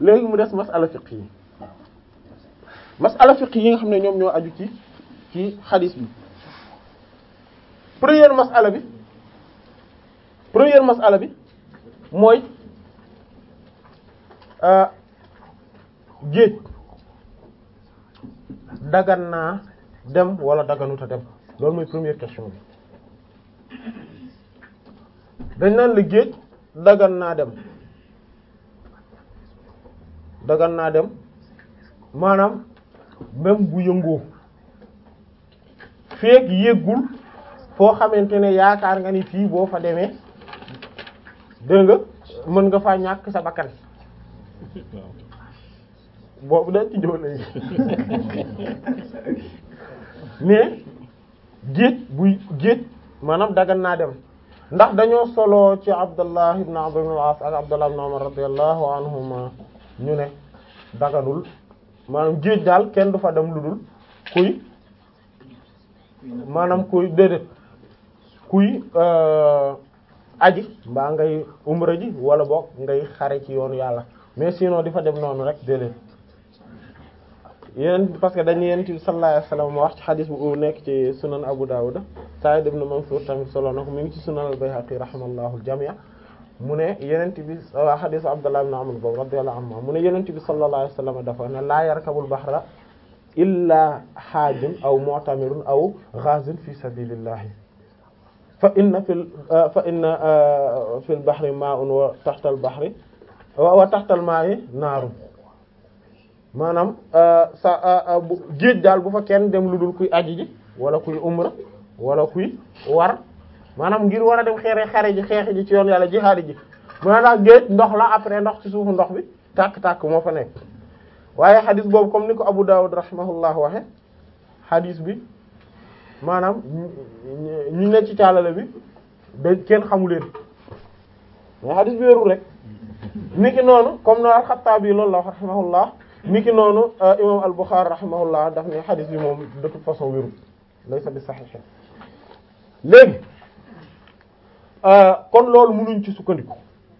léegi mu des masala fiqh yi masala fiqh yi nga xam ne ñoom ñoo aju ci ci xadis bi première masala bi première masala bi mooy géej dagan naa dem wala daganuta dem loolu mooy première question bi dañ naan la géej dagan naa dem dagan naa dem maanaam même bu yëngoo feek yéggul foo xamante ne yaakaar nga ni fii boo fa demee dégg nga mën nga faa ñàkk sa bakkan boobu dañ ci ñëw léegi mais géej buy géej maanaam dagan naa dem ndax dañoo solo ci Abdullah ibn Amr ibn al-As ak Abdullah ibn Umar radiyallahu anhuma ñu ne daganul maanaam géej daal kenn du fa dem lu dul kuy maanaam kuy déedéet kuy aji mbaa ngay umra ji wala boog ngay xare ci yoonu yàlla mais sinon di fa dem noonu rek déedéet yeneen parce que dañu yent bi sallallahu alayhi wasallam wax ci xadis bu nekk ci sunan Abu Dawud Sa'id ibn Mansur tamit solo na ko mi ngi ci sunan al-Bayhaqi rahimallahu al-jami' mu ne yenent bi waa xadisu Abdullah ibn Amr boobu radiyallahu anhu mu ne yenent bi sallallahu alayhi wasallam dafa ne laa yarkabul bahra illa haajun aw mu'tamirun aw ghazin fi sabilillahi fa inna fil fa inna fil bahri ma'un wa tahtal bahri wa tahtal ma'i naarun maanaam sa géej daal bu fa kenn dem lu dul kuy aji ji wala kuy umra wala kuy war maanaam ngir war a dem xeere xare ji xeex ji ci yoon yàlla jihaadi ji maanaam géej ndox la après ndox ci suufu ndox bi tàkk-tàkk moo fa nekk waaye xadis boobu comme ni ko Abu Dawud rahimahullah waxe xadis bi maanaam ñu ne ci caalale bi da kenn xamu leen mais xadis bi wérul rek niki noonu comme no al-Xattaabi loolu la wax rahimahullah niki noonu imam al-Bukhari rahimahullah daf ne xadis bi moom de toute façon wérul laysa bi sahih léegi kon loolu mënuñ ci sukkandiku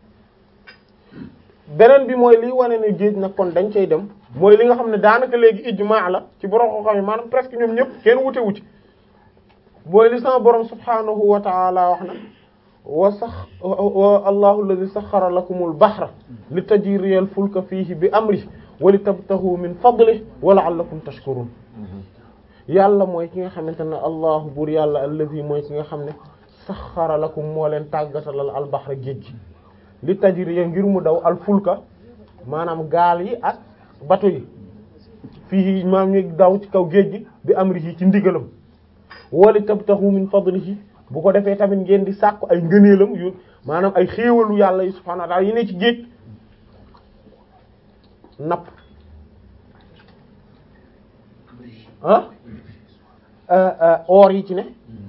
beneen bi mooy liy wane ne géej nag kon dañ cay dem mooy li nga xam ne daanaka léegi ijmaa la ci borom koo xam ne maanaam presque ñoom ñëpp kenn wute wuti mooy li sama borom subhanahu wa ta'ala wax na wa sax wa allahu alladhi sakhkhara lakumul bahra litajriyal fulka fihi bi amrihi wa litabtaghu min fadlihi wa la'allakum tashkurun yàlla mooy ki nga xamante ne allahu buur yàlla alladhi mooy ki nga xam ne saxxara lakum moo leen tàggatalal albahra géej gi li tajriya ngir mu daw alfulka maanaam gaal yi ak bato yi fii maam ñu daw ci kaw géej gi bi amrihi ci ndigalam wali tabtahu min fadlihi bu ko defee tamit ngeen di sàkku ay ngëneelam yu maanaam ay xéewalu yàlla yi subhaanahu wa ta'ala yi ne ci géej napp ah or yi ci ne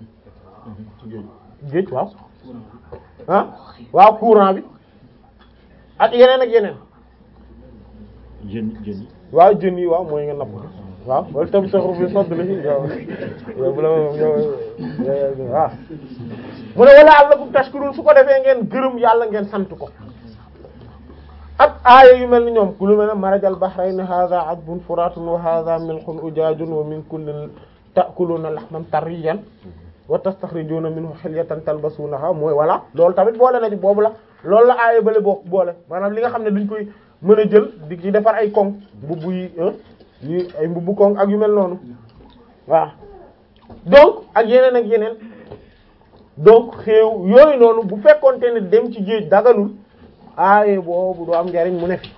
géej waaw ah waaw courant bi ak yeneen ak yeneen jën jën yi waaw jën yi waaw mooy nga napp waaw wala tam saxru bi sodd la yow yow bu la yow waaw mu ne wala allakum tashkurun su ko defee ngeen gërëm yàlla ngeen sant ko ak aaya yu mel ni ñoom ku lu mel ne marajal bahrayni hadha adbun furatun wa hadha milhun ujajun wa min kullin ta'kuluna lahman tariyan wa tastakhrijuna minhu hilyatan talbasunaha mooy voilà loolu tamit boole na ci boobu la loolu la aaya bale boo boole maanaam li nga xam ne duñ koy mën a jël di ci defar ay koŋ mbubb yi yi ay mbubbu koŋ ak yu mel noonu waaw donc ak yeneen ak yeneen donc xeew yooyu noonu bu fekkonte ne dem ci géej daganul aaye boobu du am njariñ mu ne fi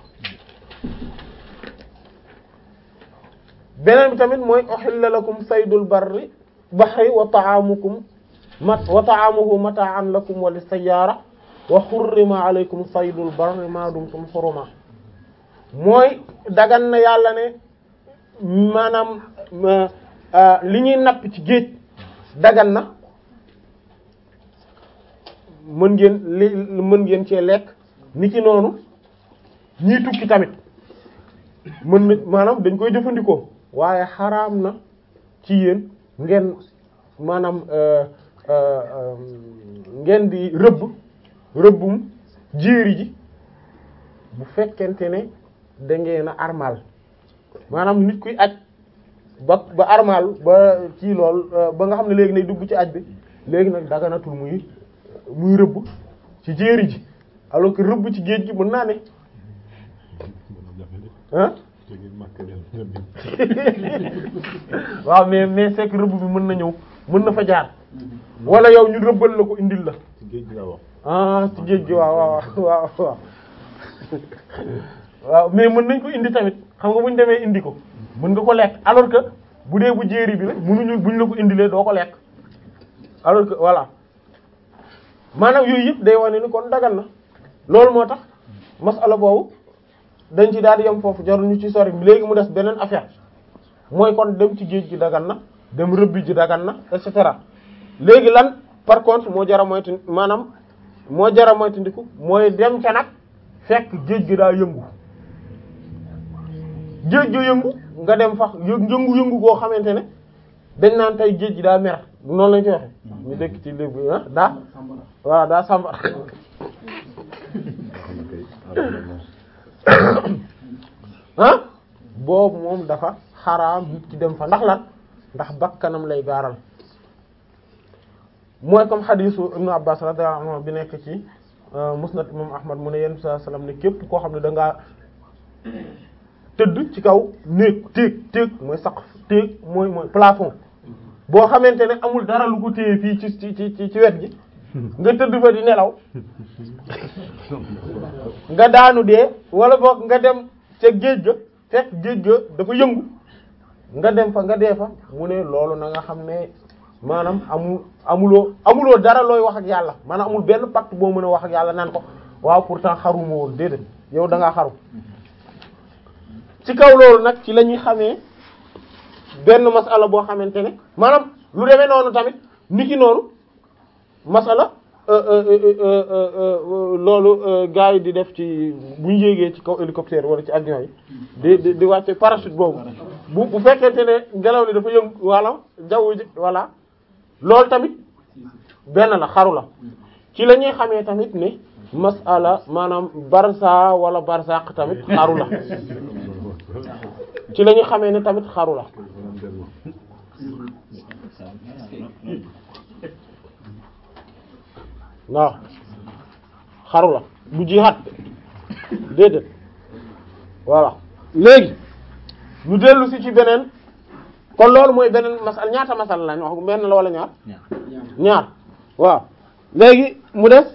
beneen bi tamit mooy uhilla lakum saydul barri bahri wa ta'amukum mat wa ta'amuhu mata'an lakum wa lis-sayyara wa hurrima alaykum saydul barri ma dumtum huruma mooy dagan na yàlla ne maanaam li ñuy napp ci géej dagan na mën ngeen li mën ngeen cee lekk ni ki noonu ñiy tukki tamit mën na maanaam dañ koy jëfandikoo waaye xaraam na ci yéen ngeen maanaam ngeen di rëbb rëbbum jéeri ji bu fekkente ne da ngeen a armal maanaam nit kuy aj ba ba armal ba ci lool ba nga xam ne léegi nay dugg ci aj bi léegi nag daganatul muy muy rëbb ci jéeri ji alors que rëbb ci géej gi mën naa ne ah waaw mais mais c'est que rëbb bi mën na ñëw mën na fa jaar wala yow ñu rëbbal la ko indil la ci géej gi la wax. ah ci géej gi waaw waaw waaw waaw waaw mais mën nañ ko indi tamit xam nga bu ñu demee indi ko mën nga ko lekk alors que bu dee bu jéeri bi la mënuñu buñ la ko indilee doo ko lekk alors que voilà maanaam yooyu yëpp day wane ni kon dagal na loolu moo tax masala boobu dañ ci daal di yem foofu jarul ñu ci sori léegi mu des beneen affaire mooy kon dem ci géej gi dagan na dem rëbbi ji dagan na et cetera léegi lan par contre moo jara moytu maanaam moo jara moytandiku mooy dem ca nag fekk géej gi daa yëngu géej gi yëngu nga dem fax yëngu-yëngu koo xamante ne dañ naan tey géej gi daa mer noonu lañ koy waxe ñu dëkk ci léegi ah daa waaw daa sàmbar ah boobu moom dafa xaraam nit ki dem fa ndax lan ndax bakkanam lay gaaral mooy comme xadiisu ibnu abbas radiyallahu anhu bi nekk ci musnad imam ahmad mu ne yenn saa sallam ne képp koo xam ne da ngaa tëdd ci kaw néeg téeg téeg mooy sax téeg mooy mooy plafond boo xamante ne amul dara lu ko téye fii ci ci ci ci wet gi nga tëdd fa di nelaw nga daanu dee wala boog nga dem ca géej ga fekk géej ga dafa yëngu nga dem fa nga dee fa mu ne loolu na nga xam ne maanaam amul amuloo amuloo dara looy wax ak yàlla maanaam amul benn pacte boo mën a wax ak yàlla naan ko waaw pourtant xaruma woon déedéet yow da ngaa xaru ci kaw loolu nag ci la ñuy xamee benn masala boo xamante ne maanaam lu demee noonu tamit niki noonu masala loolu gars yi di def ci bu ñu yéegee ci kaw hélicoptère wala ci avion yi di di di wàcce parachute boobu bu bu fekkente ne ngelaw li dafa yëngu wala jaww ji voilà loolu tamit benn la xaru la ci la ñuy xamee tamit ne masala maanaam barsa wala barsaq tamit xaru la ci la ñuy xamee ne tamit xaru la waaw xaru la du jihaad déedéet voilà léegi ñu dellu si ci beneen kon loolu mooy beneen masal ñaata masal lañ wax benn la wala ñaar ñaar waaw léegi mu des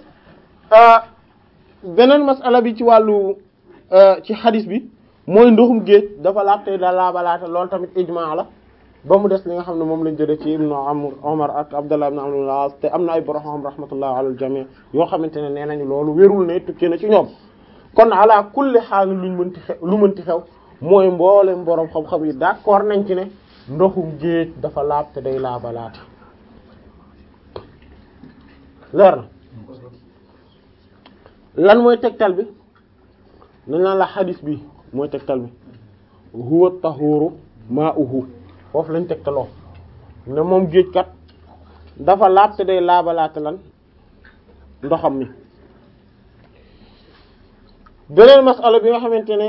beneen masala bi ci wàllu ci xadis bi mooy ndoxum géej dafa laab tey da laabalaate loolu tamit ijmaa la ba mu des li nga xam ne moom lañ jëlee ci ibnu amr omar ak abdullah ibn amr al-as te am na ay borom rahmatullah ala al-jami' yoo xamante ne nee nañu loolu wérul ne tukkee na ci ñoom kon ala kulli xaal luñ mënti xew lu mënti xew mooy mboolem borom xam-xam yi d'accord nañ ci ne ndoxum géej dafa laab te day laabalaate leer na lan mooy tegtal bi dañ naan la xadis bi mooy tegtal bi huwa tahuru ma'uhu foofu lañ tegtaloo ne moom géej kat dafa laab te day laabalaate lan ndoxam mi beneen masala bi nga xamante ne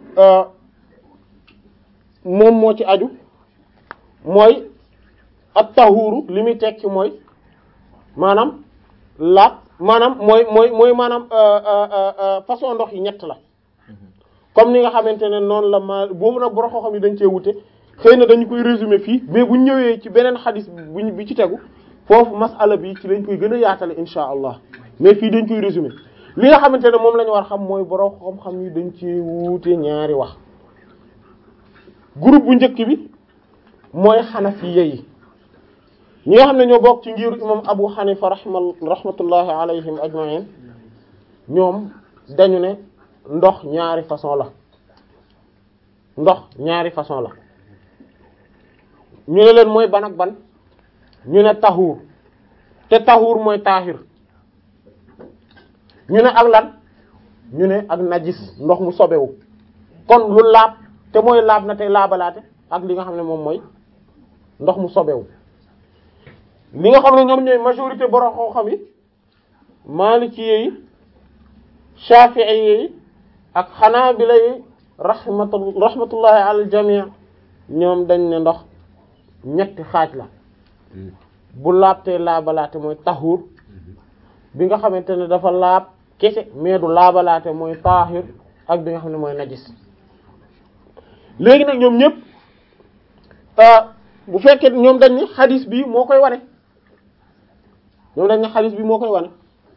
moom moo ci aju mooy at tahuru li muy tekki mooy maanaam laab maanaam mooy mooy mooy maanaam façon ndox yi ñett la comme ni nga xamante ne noonu la ma boobu nag borom xam yi dañ cee wute xëy na dañu koy résumer fii mais bu ñëwee ci beneen xadis buñ bi ci tegu foofu masala bi ci lañ koy gën a yaatale insha allah mais fii dañ koy résumer li nga xamante ne moom la ñu war xam mooy borom xam-xam yi dañ ci wuute ñaari wax groupe bu njëkk bi mooy xanafiya yi ñi nga xam ne ñoo bokk ci ngiru imam abu xanifa rahma rahmatullahi alayhim ajma'in ñoom dañu ne ndox ñaari façon la ndox ñaari façon la ñu ne leen mooy ban ak ban ñu ne taxuur te taxuur mooy taaxir ñu ne ak lan ñu ne ak najis ndox mu sobewu kon lu laab te mooy laab na te laabalaate ak li nga xam ne moom mooy ndox mu sobewu li nga xam ne ñoom ñooy majorité borom xam-xam yi maliki yi shafi'i yi ak xanaabila yi rahmatu rahmatullahi ala jamii ñoom dañ ne ndox ñetti xaaj la bu laabtee laabalaate mooy taxuur bi nga xamante ne dafa laab kese mais du laabalaate mooy taahir ak bi nga xam ne mooy najis léegi nag ñoom ñëpp bu fekkee ñoom dañ ni xadis bi moo koy wane ñoom dañ ni xadis bi moo koy wane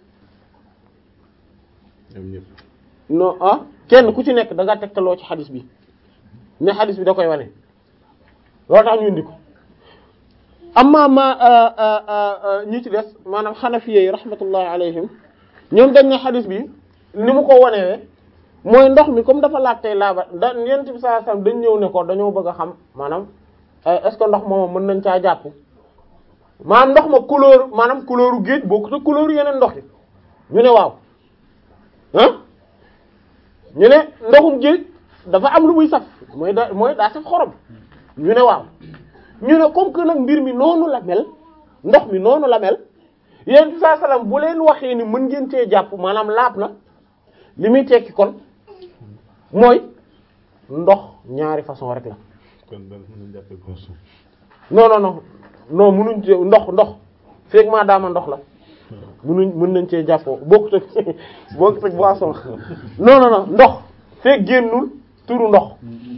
ñoom ñëpp non ah kenn ku ci nekk da nga tegtaloo ci xadis bi ne xadis bi da koy wane loolu tax ñu indi ko amma ma ñi ci des maanaam xanafiye yi rahmatullahi alayhim ñoom dañ ne xadis bi ni mu ko wanewee mooy ndox mi comme dafa laaj tey laaba da yent bi sallallahu alayhi wasallam dañ ñëw ne ko dañoo bëgg a xam maanaam est-ce que ndox moom mën nañ caa jàpp maanaam ndox ma couleur maanaam couleuru géej bokkut ak couleur yeneen ndox yi ñu ne waaw ah ñu ne ndoxum géej dafa am lu muy saf mooy da mooy daa saf xorom ñu ne waaw ñu ne comme que nag mbir mi noonu la mel ndox mi noonu la mel yéen bi saa salaam bu leen waxee ni mën ngeen cee jàpp maanaam laab na li muy tekki kon mooy ndox ñaari façon rek la kon daal mën nañu jàppee boisson non non non non munuñ ci ndox ndox feeg maa daama ndox la munuñ mën nañ cee jàppoo bokkut ak bokkut ak boisson non non non ndox feeg génnul turu ndox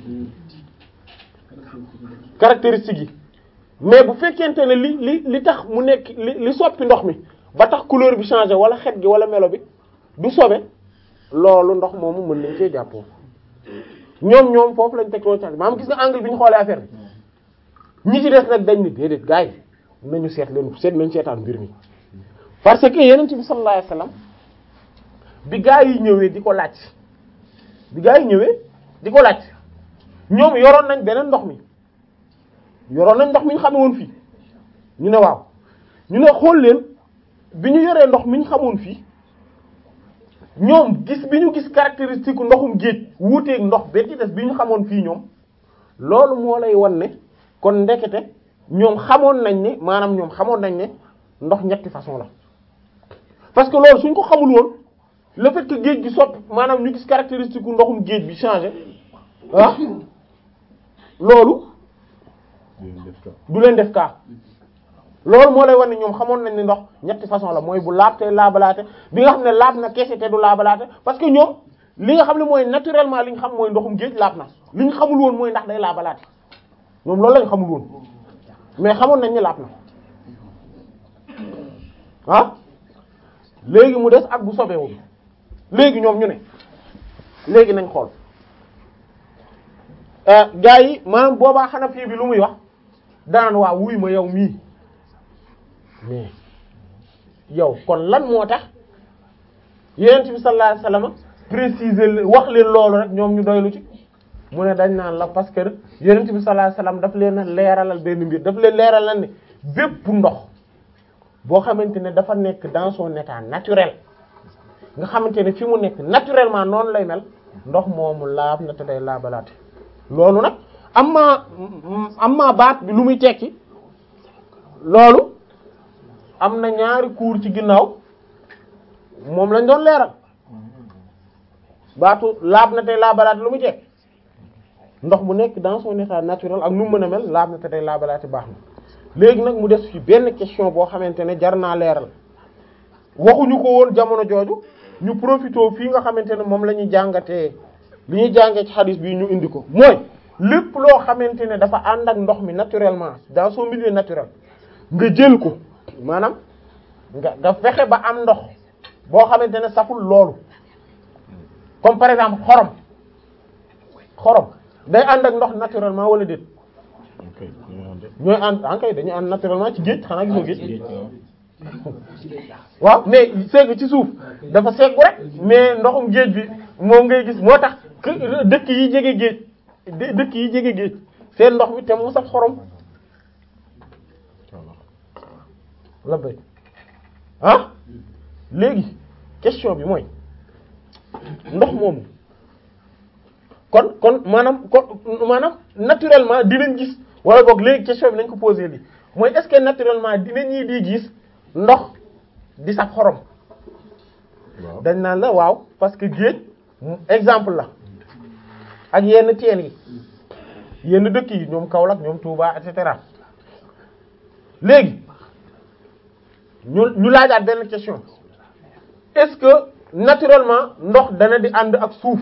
caractéristique yi mais bu fekkente ne li li li tax mu nekk li li soppi ndox mi ba tax couleur bi changé wala xet gi wala melo bi du sobe loolu ndox moomu mën nañ cee jàppoo ñoom ñoom foofu lañ teg loolu ci maanaam gis nga angle bi ñu xoolee affaire bi ñi ci des nag dañ ni déedéet gars yi nañu seet leen seet nañ seetaan mbir mi parce que yeneen bi sallallahu alayhi wasallam bi gars yi ñëwee di ko laaj bi gars yi ñëwee di ko laaj ñoom yoroon nañ beneen ndox mi yoroon nañ ndox mi ñu xame woon fii ñu ne waaw ñu ne xool leen bi ñu yoree ndox mi ñu xamoon fii ñoom gis bi ñu gis caractéristique ndoxum géej wuuteeg ndox ba ci des bi ñu xamoon fii ñoom loolu moo lay wan ne kon ndekete ñoom xamoon nañ ne maanaam ñoom xamoon nañ ne ndox ñetti façon la parce que loolu suñ ko xamul woon le fait que géej gi soppi maanaam ñu gis caractéristique ndoxum géej bi changé ah loolu dinañ def cas du leen def kaa loolu moo lay wan ne ñoom xamoon nañ ne ndox ñetti façon la mooy bu laab te laabalaate bi nga xam ne laab na kese te du laabalaate parce que ñoom li nga xam ne mooy naturellement li ñu xam mooy ndoxum géej laab na li ñu xamul woon mooy ndax day laabalaate ñoom loolu lañ xamul woon mais xamoon nañ ne laab na ah léegi mu des ak bu sobeewul léegi ñoom ñu ne léegi nañ xool gaa yi maanaam boobaa xanaa fii bi lu muy wax daan waa wuy ma yow mii mais yow kon lan moo tax yonent bi sallallahu alayhi wasallam préciser leen wax leen loolu rek ñoom ñu doylu ci mu ne dañ naan la parce que yonent bi sallallahu alayhi wasallam daf leen a leeralal benn mbir daf leen leeralal ne bépp ndox boo xamante ne dafa nekk dans son état naturel nga xamante ne fi mu nekk naturellement noonu lay mel ndox moomu laab na te day laabalaate loolu nag am maa am maa baat bi lu muy tekki loolu am na ñaari cours ci ginnaaw moom lañ doon leeral baatu laab na tey laabalaate lu muy tekki ndox bu nekk dans son état naturel ak nu mu mën a mel laab na te tey laabalaate baax na léegi nag mu des fi benn question boo xamante ne jar naa leeral waxuñu ko woon jamono jooju ñu profité fii nga xamante ne moom la ñuy jàngatee li ñuy jàngee ci hadith bi ñu indi ko mooy lépp loo xamante ne dafa ànd ak ndox mi naturellement dans son milieu naturel nga jël ko maanaam nga nga fexe ba am ndox boo xamante ne saful loolu comme par exemple xorom xorom day ànd ak ndox naturellement wala déet ok ñu ànd ñooy ànd ankay dañuy ànd naturellement ci géej xanaa gisoo géej waaw mais segg ci suuf dafa seggu rek mais ndoxum géej bi moom ngay gis moo tax que dëkk yi jege géej dë- dëkk yi jege géej seen ndox mi te mu saf xorom la bay ah léegi question bi mooy ndox moomu kon kon maanaam kon maanaam naturellement dinañ gis wala boog léegi question bi nañ ko posé li mooy est-ce que naturellement dinañ ñi di gis ndox di saf xorom waaw dañ naan la waaw parce que géej exemple la ak yenn teen yi yenn dëkk yi ñoom Kaolack ñoom Touba et cetera léegi ñu ñu laajaat benn question est-ce que naturellement ndox dana di ànd ak suuf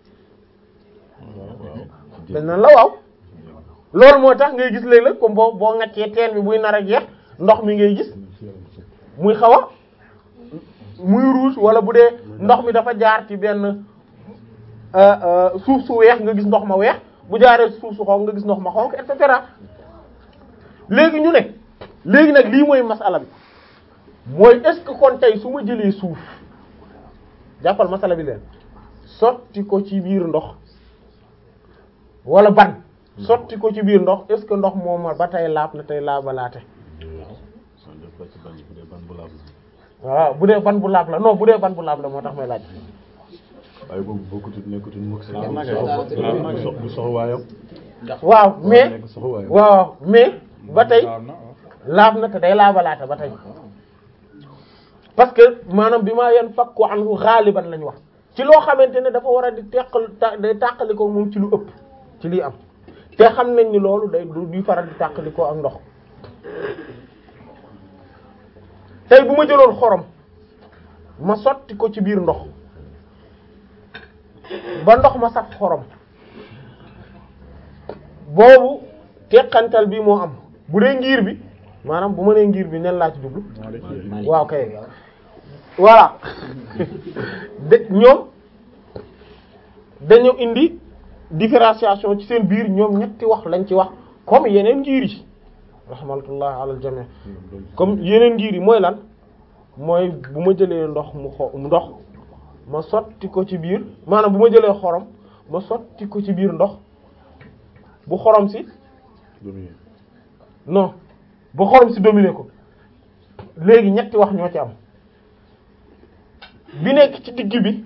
dañ naan la waaw loolu moo tax ngay gis léeg-léeg comme boo boo ŋaccee teen bi buy nar a jeex ndox mi ngay gis muy xaw a muy rouge wala bu dee ndox mi dafa jaar ci benn suuf su weex nga gis ndox ma weex bu jaaree suuf su xonq nga gis ndox ma xonq et cetera léegi ñu ne léegi nag lii mooy masala bi mooy est-ce que kon tey su ma jëlee suuf jàppal masala bi leen sotti ko ci biir ndox wala ban sotti ko ci biir ndox est-ce que ndox moom ba tey laab na tey laabalaate waaw bu dee ban bu laab la non bu dee ban bu laab la moo tax may laaj waaye boobu bokkutut nekkutul mukk si du sox waayam waaw mais nekk sox waayam waaw mais ba tey laab na te day laabalaate ba tey parce que maanaam bi maa yen fakku anhu xaaliban lañ wax ci loo xamante ne dafa war a di teqal day tàqali ko moom ci lu ëpp ci lii am te xam nañ ni loolu day du di faral di tàqali ko ak ndox tey bu ma jëloon xorom ma sotti ko ci biir ndox ba ndox ma saf xorom boobu teqantal bi moo am bu dee ngir bi maanaam bu ma nee ngir bi nen laa ci jublu waaw kay voilà de ñoom dañu indi différenciation ci seen biir ñoom ñetti wax lañ ci wax comme yeneen ngir yi rahmatullah alal jami comme yeneen ngir yi mooy lan mooy bu ma jëlee ndox mu xo ndox ma sotti ko ci biir maanaam bu ma jëlee xorom ma sotti ko ci biir ndox bu xorom si non bu xorom si dominer ko léegi ñetti wax ñoo ci am bi nekk ci digg bi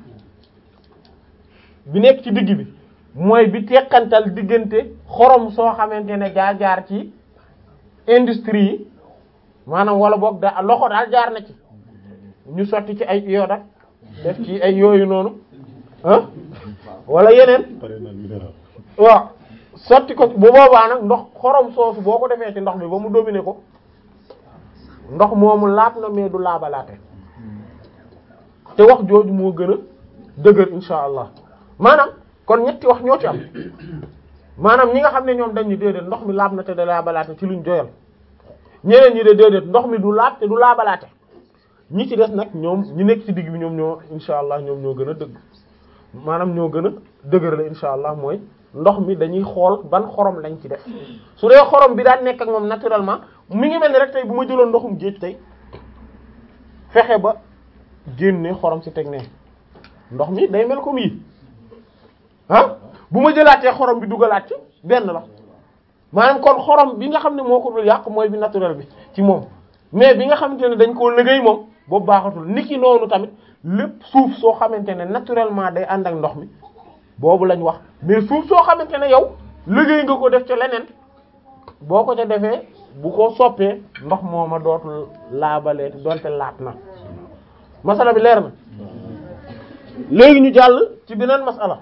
bi nekk ci digg bi mooy bi teqantal diggante xorom soo xamante ne jaar jaar ci industrie yi maanaam wala boog da loxo daal jaar na ci ñu sotti ci ay iode ak def ci ay yooyu noonu ah wala yeneen waaw sotti ko bu boobaa nag ndox xorom soosu boo ko defee ci ndox mi ba mu dominer ko ndox moomu laab na mais du laabalaate te wax jooju moo gën a dëgër insha allah maanaam kon ñetti wax ñoo ci am maanaam ñi nga xam ne ñoom dañ ni déedéet ndox mi laab na te du laabalaate ci luñ joyal ñeneen ñi de déedéet ndox mi du laab te du laabalaate ñi ci des nag ñoom ñi nekk ci digg bi ñoom ñoo insha allah ñoom ñoo gën a dëgg maanaam ñoo gën a dëgër la insha allah mooy ndox mi dañuy xool ban xorom lañ ci def su dee xorom bi daan nekk ak moom naturellement mi ngi mel ni rek tey bu ma jëloon ndoxum géej tey fexe ba génne xorom si teg ne ndox mi day mel comme yi ah bu ma jëlaatee xorom bi dugalaat ci benn la maanaam kon xorom bi nga xam ne moo ko dul yàq mooy bi naturel bi ci moom mais bi nga xamante ne dañ koo liggéey moom boobu baaxatul niki noonu tamit lépp suuf soo xamante ne naturellement day ànd ak ndox mi boobu lañ wax mais suuf soo xamante ne yow liggéey nga ko def ca leneen boo ko ca defee bu ko soppee ndox mooma dootul laabalee donte laat na masala bi leer na léegi ñu jàll ci beneen masala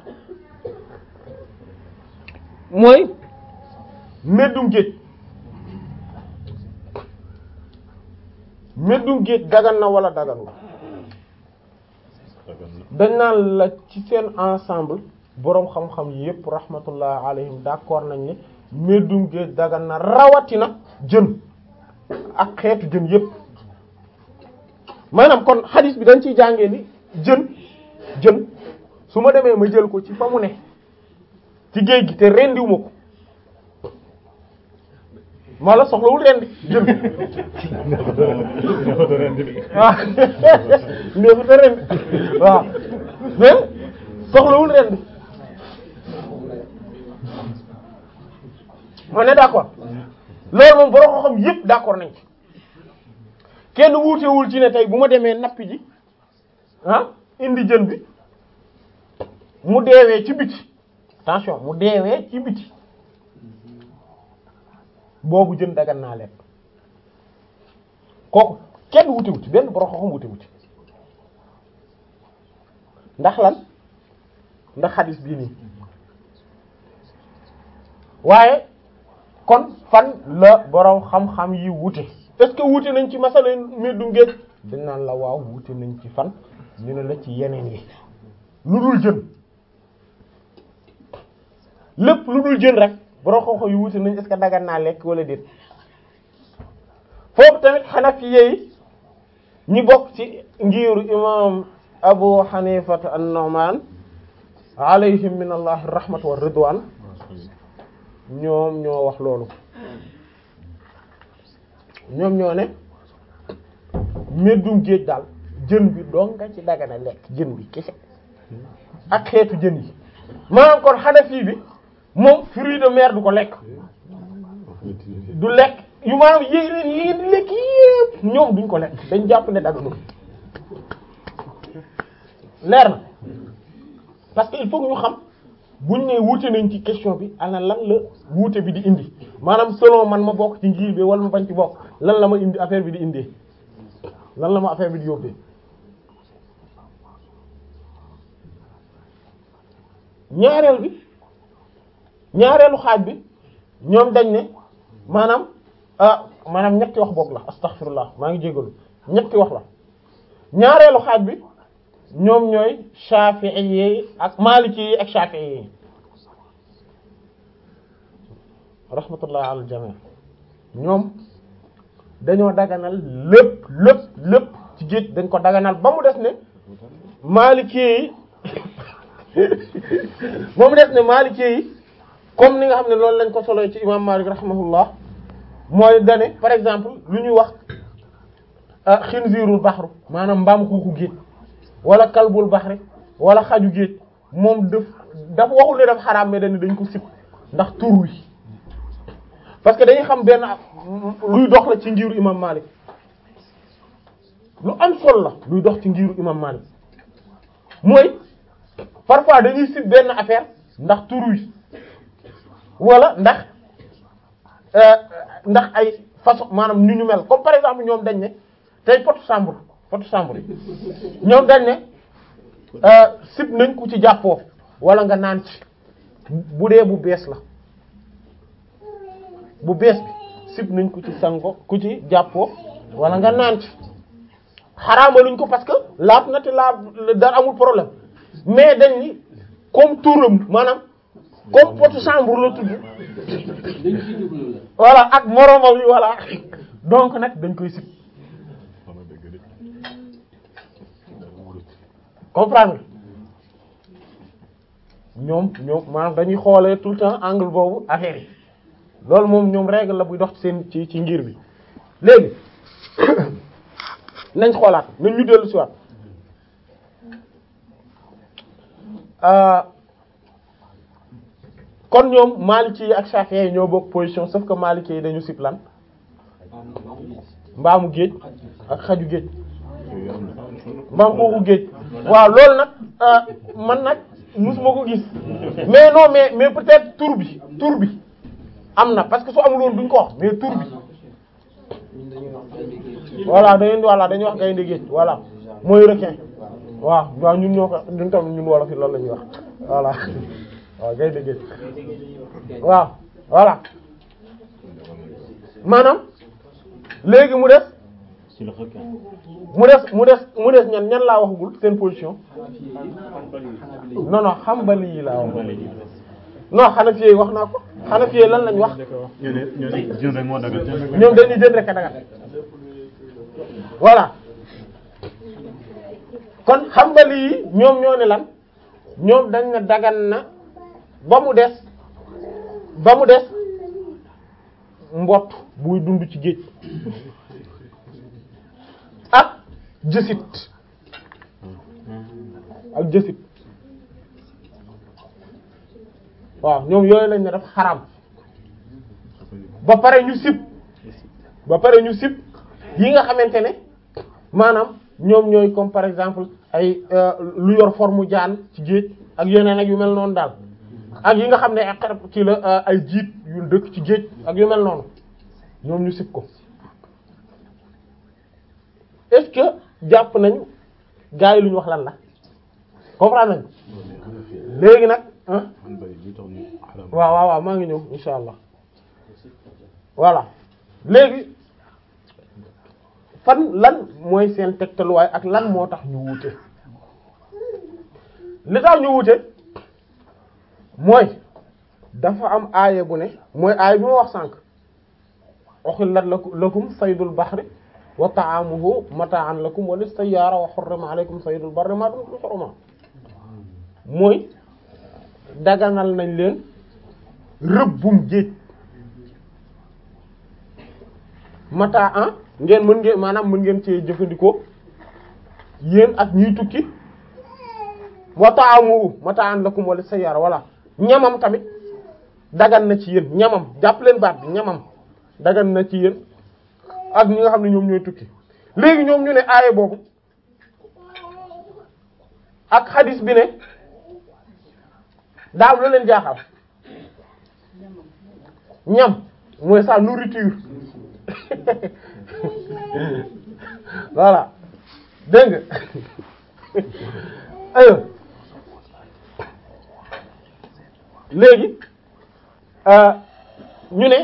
mooy meddum géej meddum géej dagan na wala daganul dañ naan la ci seen ensemble boroom xam-xam yépp rahmatullah alayhim d'accord nañ ne meddum géej dagan na rawatina jën ak xeetu jën yépp maanaam kon hadith bi dañ ciy jàngee ni jën jën su ma demee ma jël ko ci fa mu ne ci géej gi te rendiwuma ko maa la soxlawul rendi jën waaw neexuta rendi waaw mais soxlawul rendi ma ne d'accord loolu moom borom xam yépp d'accord nañ ci kenn wuutewul ci ne tey bu ma demee nappi ji ah indi jën bi mu deewee ci biti attention mu deewee ci biti boobu jën dagan naa lekk kooku kenn wutewu ci benn borom xam wutewu ci ndax lan ndax xadis bii nii waaye kon fan la borom xam-xam yi wute est-ce que wute nañ ci masala meddum géej dañ naan la waaw wute nañ ci fan ñu ne la ci yeneen yi lu dul jën lépp lu dul jën rek borom xam-xam yi wute nañ est-ce que dagan naa lekk wala déet foofu tamit Hanafiye yi ñi bokk ci ngiiru imam Abu Hanifa an-Nu'man alayhim min allah rahmatu wa ridwan ñoom ñoo wax loolu ñoom ñoo ne meddum géej daal jën bi doo nga ci dagana lekk jën bi kese ak xeetu jën yi maanaam kon Hanafi bi moom fruit de mer du ko lekk du lekk yu maanaam yéen yi di lekk yépp ñoom duñ ko lekk dañ jàpp ne daganul leer na parce que il faut que ñu xam buñ ne wuute nañ ci question bi ana lan la wuute bi di indi maanaam selon man ma bokk ci ngir bi wala ma bañ ci bokk lan la ma indi affaire bi di indee lan la ma affaire bi di yóbbee ñaareel bi ñaareelu xaaj bi ñoom dañ ne maanaam ah maanaam ñetti wax boog la astaghfirullah maa ngi jégalu ñetti wax la ñaareelu xaaj bi ñoom ñooy Shafi'i yi ak Maliki yi ak Shafi'i yi rahmatullah ala jami ñoom dañoo daganal lépp lépp lépp ci géej dañ ko daganal ba mu des ne Maliki yi ba mu des ne Maliki yi comme ni nga xam ne loolu lañ ko solo ci imam Malik rahimahullah mooy dane par exemple lu ñuy wax xinziirul baxru maanaam mbaam xuuxu géej wala kalbul baxri wala xaju géej moom daf dafa waxul ne daf xaraam mais dañ dañ ko sib ndax tur wi parce que dañuy xam benn luy dox la ci ngiru imam Malik lu am solo la luy dox ci ngiru imam Malik mooy parfois dañuy sib benn affaire ndax tur wi wala ndax ndax ay façon maanaam ñu ñu mel comme par exemple ñoom dañ ne tey potu chambre potu chambre yi ñoom dañ ne sib nañ ku ci jàppoo wala nga naan ci bu dee bu bees la bu bees bi sib nañ ku ci sango ku ci jàppoo wala nga naan ci xaraamaluñ ko parce que laab na te laab dara amul problème mais dañ ni comme turam maanaam comme potu chambre la tudd voilà ak moromam yi voilà donc nag dañ koy sib comprendre ñoom ñoom maanaam dañuy xoolee tout le temps angle boobu affaire yi loolu moom ñoom règle la buy dox ci seen ci ci ngir bi léegi nañ xoolaat nañ ñu dellu si waat kon ñoom Maliki yi ak Shafi'i yi ñoo bokk position sauf que Maliki yi dañu sib lan mbaamu géej ak xaju géej mbaam xuuxu géej waaw loolu nag man nag musuma ko gis mais non mais mais peut-être tur bi tur bi am na parce que su amul woon duñ ko wax mais tur bi voilà dañuy voilà dañuy wax gaynde géej voilà mooy requin waaw waaw ñun ñoo ko ñun tam ñun wolof yi loolu la ñuy wax voilà waaw gaynde géej waaw voilà maanaam léegi mu des ci le requin. mu des mu des mu des ñan ñan laa waxagul seen position non non Hanbali yi laa wax non Hanafi yi wax naa ko Hanafi yi lan lañ wax ñu ne ñu ne jën rek moo dagal jën rek ñoom dañuy jënd rek a dagal voilà kon Hanbali yi ñoom ñoo ne lan ñoom dañ ne dagan na ba mu des ba mu des mbott buy dund ci géej ak jësit ak jësit waaw ñoom yooyu lañ ne def xaram ba pare ñu sib ba pare ñu sib yi nga xamante ne maanaam ñoom ñooy comme par exemple ay lu yor forme jaan ci géej ak yeneen ak yu mel noonu daal ak yi nga xam ne ay xarab ci la ay jiit yu dëkk ci géej ak yu mel noonu ñoom ñu sib ko est-ce que jàpp nañu gars yi lu ñu wax lan la comprendre nañ léegi nag ah man bay li tax ñu xaram waaw waaw waaw maa ngi ñëw insha allah voilà léegi fan lan mooy seen tegtaluwaay ak lan moo tax ñu wuute li tax ñu wuute mooy dafa am aaya bu ne mooy aaya bi ma wax sànq uhillat lakum saydul bahri wa ta'amuhu mata'an lakum wa lis-sayyara wa hurrima alaykum saydul barri ma dumtum huruma mooy daganal nañ leen rëbbum géej mata an ngeen mën ngeen maanaam mën ngeen cee jëfandikoo yéen ak ñiy tukki wa ta'amuhu mata'an lakum wa lis-sayyara wala ñamam tamit dagan na ci yéen ñamam jàpp leen baat bi ñamam dagan na ci yéen ak ñi nga xam ne ñoom ñooy tukki léegi ñoom ñu ne aaye boobu ak xadis bi ne daaw la leen jaaxal ñam mooy sa nourriture voilà dégg nga ayo léegi ñu ne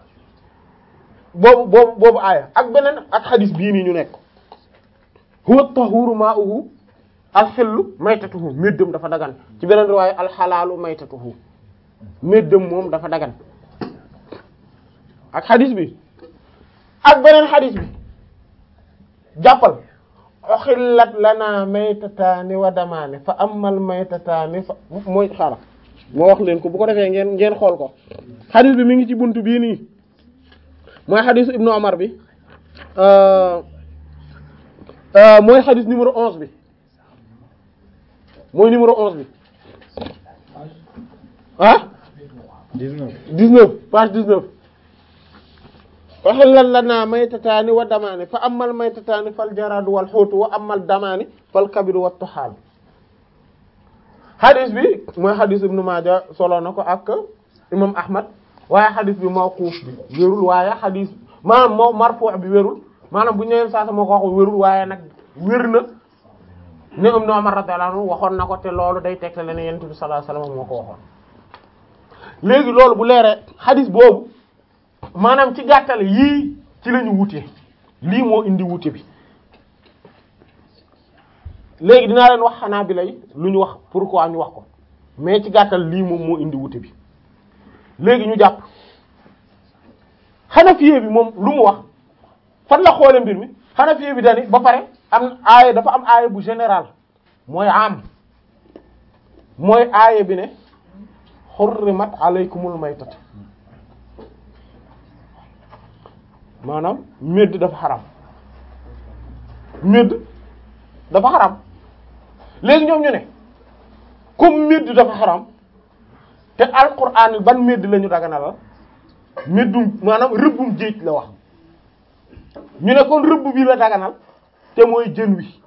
boobu boobu boobu aaya ak beneen ak xadis bii nii ñu nekk huwa tahuru ma'uhu alxillu maytatuhu méddam dafa dagan ci beneen riwaaya alxalaalu maytatuhu méddam moom dafa dagan ak xadis bi ak beneen xadis bi jàppal uxillat lana maytataani wa damaani fa amal maytataani fa mooy xaaral moo wax leen ko bu ko defee ngeen ngeen xool ko xadis bi mi ngi ci buntu bii nii mooy xadisu ibnu Umar bi mooy xadis numéro onze bi mooy numéro onze bi ah dix-neuf dix-neuf page dix-neuf uhillat lana maytataani wa damaani fa amal maytataani fal jaradu wal xuutu wa amal damaani fal kabidu wa tuxaal xadis bi mooy xadis ibnu Maaja solo na ko ak imam Ahmad waaye xadis bi mawquuf bi wérul waaye xadis maanaam moo marfu' bi wérul maanaam bu ñëwee saa sa moo ko wax wérul waaye nag wér na ne Ibnu Umar radiyallahu anhu waxoon na ko te loolu day tegte le ne Yonent bi sallallahu alayhi wasallam moo ko waxoon léegi loolu bu leeree xadis boobu maanaam ci gàttal yii ci la ñu wutee lii moo indi wute bi léegi dinaa leen wax xanaa bi lay lu ñu wax pourquoi ñu wax ko mais ci gàttal lii moom moo indi wute bi léegi ñu jàpp Hanafiye bi moom lu mu wax fan la xoole mbir mi Hanafiye bi dani ba pare am aaya dafa am aaya bu général mooy am mooy aaya bi ne hurrimat alaykumul maytat maanaam médd dafa xaram médd dafa xaram léegi ñoom ñu ne comme médd dafa xaram te alquran ban médd la ñu daganalal méddum maanaam rëbbum géej la wax ñu ne kon rëbb bi la daganal te mooy jën wi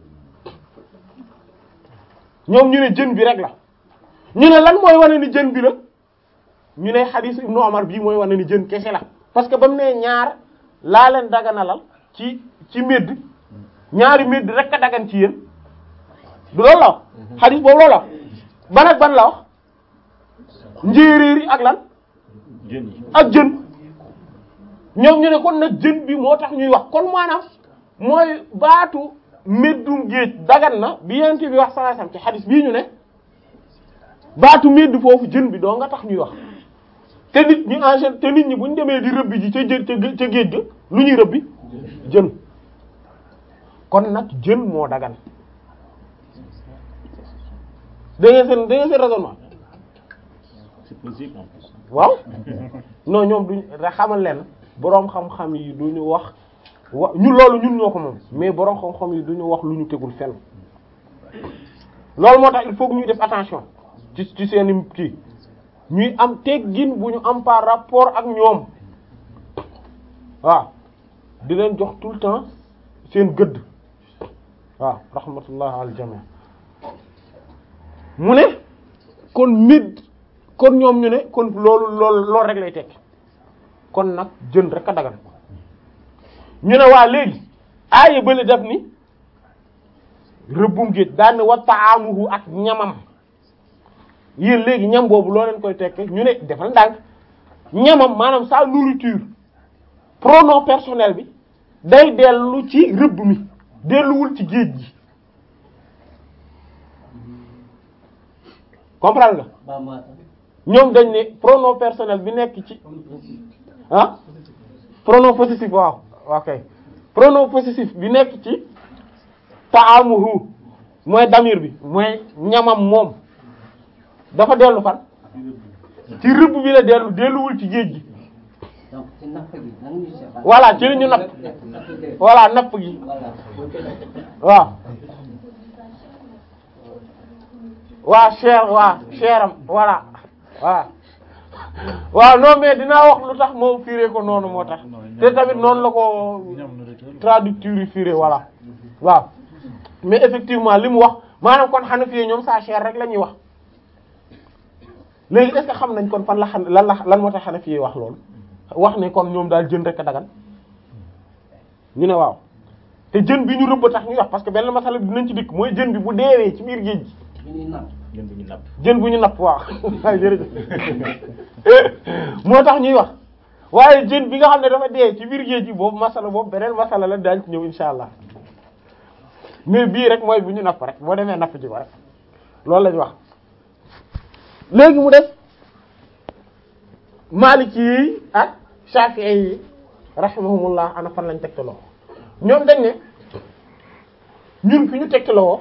ñoom ñu ne jën bi rek la ñu ne lan mooy wane ni jën bi la ñu ne xadiis ibnu Umar bii mooy wane ni jën kese la parce que ba mu ne ñaar laa leen daganalal ci ci médd ñaari médd rek a dagan ci yéen du loolu la wax xadiis boobu loolu la ban ak ban la wax njéeréer yi ak lan jën yi ak jën ñoom ñu ne kon nag jën bi moo tax ñuy wax kon maanaam mooy baatu méddum géej dagan na bi yent bi wax sallallahu alayhi wasallam ci xadis bii ñu ne baatu médd foofu jën bi doo nga tax ñuy wax te nit ñi en général te nit ñi bu ñu demee di rëbbi ji ca jën ca gé- ca géej ga lu ñuy rëbbi jën kon nag jën moo dagan da ngeen seen da ngeen seen raisonnement c'est possible en plus waaw non ñoom duñ rek xamal leen boroom xam-xam yi duñu wax wa ñu loolu ñun ñoo ko moom mais boroom xam-xam yi duñu wax lu ñu tegul fenn loolu moo tax il faut que ñuy def attention ci ci seeni kii ñuy am teggin bu ñu am par rapport ak ñoom waaw di leen jox tout le temps seen gëdd waaw rahmatullah al jami mu ne kon mid kon ñoom ñu ne kon loolu loolu loolu rek lay tekki kon nag jën rek a dagan ñu ne waa léegi aaya bële def ni rëbbum géej daan ne wa ta'amuhu ak ñamam yéen léegi ñam boobu loo leen koy tekke ñu ne defal ndànk ñamam maanaam sa nourriture pronom personnel bi day dellu ci rëbb mi delluwul ci géej gi comprendre nga ñoom dañ ne pronom personnel bi nekk ci ah pronom possessif waaw ok pronom possessif bi nekk ci taamuhu mooy damir bi mooy ñamam moom dafa dellu fan ci rëbb bi la dellu delluwul ci géej gi donc ci napp gi nan ñu séparer. voilà ci li ñu napp voilà napp gi waaw waa cher waa cheram voilà waaw waaw non mais dinaa wax lu tax moo firé ko noonu moo tax te tamit noonu la ko traducteur yi firé voilà waaw mais effectivement li mu wax maanaam kon Hanafi ñoom saa cher rek la ñuy wax léegi est-ce que xam nañ kon fan la xan lan la lan moo tax Hanafi wax loolu wax ne kon ñoom daal jën rek a dagan ñu ne waaw te jën bi ñu rëbb tax ñuy wax parce que benn masala bi dinañ ci dikk mooy jën bi bu deewee ci biir géej gi bi ñuy napp. ngeen bu ñu napp. jën bu ñu napp waaw waaye jërëjëf moo tax ñuy wax waaye jën bi nga xam ne dafa dee ci biir géej gi boobu masala boobu beneen masala la daañ ci ñëw insha allah mais bii rek mooy bu ñu napp rek boo demee napp ji ko rek loolu lañu wax léegi mu def Maliki yi ak Shafi'i yi rahimahumullah ana fan lañ tegtaloo ñoom dañ ne ñun fi ñu tegtaloo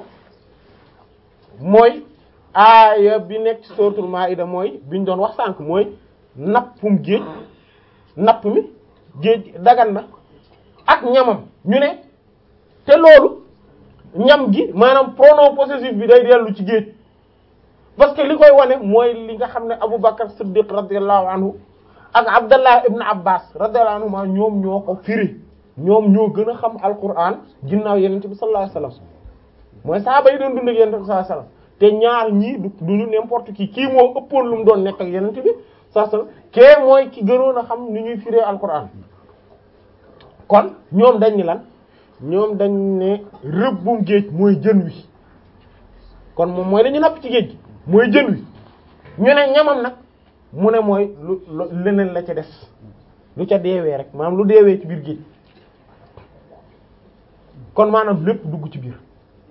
mooy aaya bi nekk ci suratul Maïda mooy biñ doon wax sànq mooy nappum géej napp mi géej dagan na ak ñamam ñu ne te loolu ñam gi maanaam pronom possessif bi day dellu ci géej parce que li koy wane mooy li nga xam ne Abu Bakar Siddiq radiyallahu anhu ak Abdallah ibn Abbas radiyallahu anhu ma ñoom ñoo ko firi ñoom ñoo gën a xam Alquran ginnaaw Yonent bi sallallahu alayhi wasallam mooy sahaaba yi doon dund ak Yonent bi sallallahu alayhi wasallam te ñaar ñii du duñu n'importe qui kii moo ëppoon lu mu doon nekk ak Yonent bi sallallahu alayhi wasallam kee mooy ki gënoon a xam ni ñuy firee Alquran kon ñoom dañ ni lan ñoom dañ ne rëbbum géej mooy jën wi kon moom mooy dañu napp ci géej gi mooy jën wi ñu ne ñamam nag mu ne mooy lu lu leneen la ca des lu ca deewee rek maanaam lu deewee ci biir géej kon maanaam lépp dugg ci biir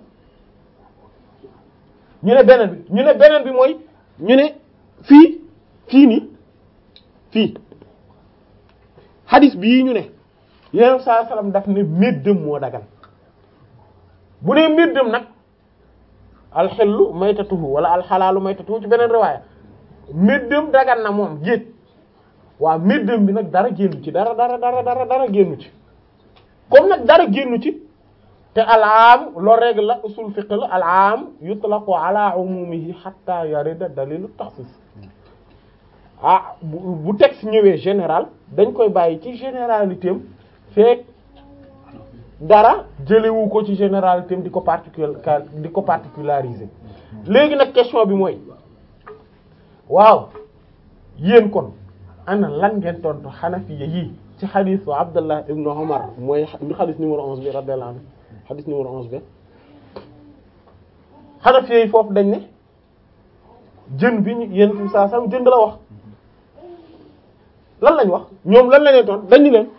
ñu ne beneen bi ñu ne beneen bi mooy ñu ne fii fii nii fii hadis bii ñu ne yeneen saa salaam daf ne méddam moo dagan bu nee méddam nag alxellu maytatuhu wala alxalaalu maytatuhu ci beneen riwaaya méddam dagan na moom géej waaw méddam bi nag dara génnu ci dara dara dara dara dara génnu ci comme nag dara génnu ci te alaam loo règle la usul fiqh la alaam yutlaqu ala umumihi hatta yarida dalilu taxsis ah bu bu texte ñëwee général dañ koy bàyyi ci généralité am fekk dara jëlewu ko ci généralité am di ko particul di ko particulariser léegi nag question bi mooy waaw yéen kon ana lan ngeen tontu xanafiya yi ci xadiisu Abdullah ibn Umar mooy xadiis numéro 11 bi radiyallahu anhu xadiis numéro 11 bi xanafiya yi foofu dañ ne jën bi ñu yéen fi saa sam jën la wax lan lañ wax ñoom lan la leen tontu dañu leen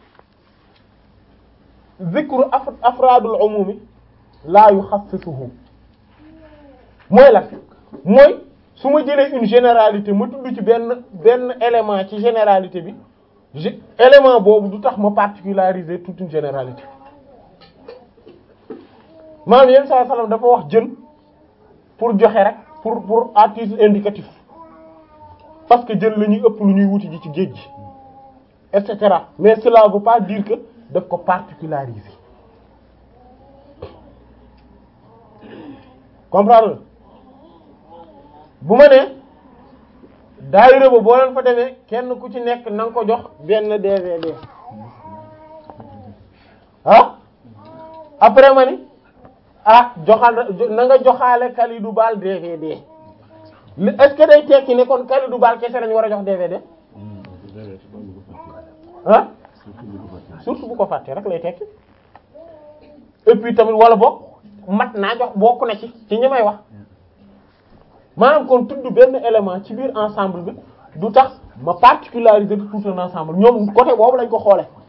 zikru afraadul umumi laa yuxassisuhu mooy lan mooy su ma jëlee une généralité ma tudd ci benn benn élément ci généralité bi élément boobu du tax ma particulariser toute une généralité maanaam yenn saa sallam dafa wax jën pour joxe rek pour pour à titre indicatif parce que jën la ñuy ëpp lu ñuy wuti ji ci géej gi et cetera mais cela veut pas dire que daf ko particulariser comprendre bu ma nee daayira ba boo leen fa demee kenn ku ci nekk na nga ko jox benn DVD ah après ma ni ah joxal na nga joxaale Kalidou Bal DVD est-ce que day tekki ne kon Kalidou Bal kese lañu war a jox DVD ah surtout bu ko fàttee rek lay tekki et puis tamit wala bokk mat naa jox bokk na ci ci ñi may wax maanaam kon tudd benn élément ci biir ensemble bi du tax ma particulariser tout un ensemble ñoom côté boobu lañ ko xoole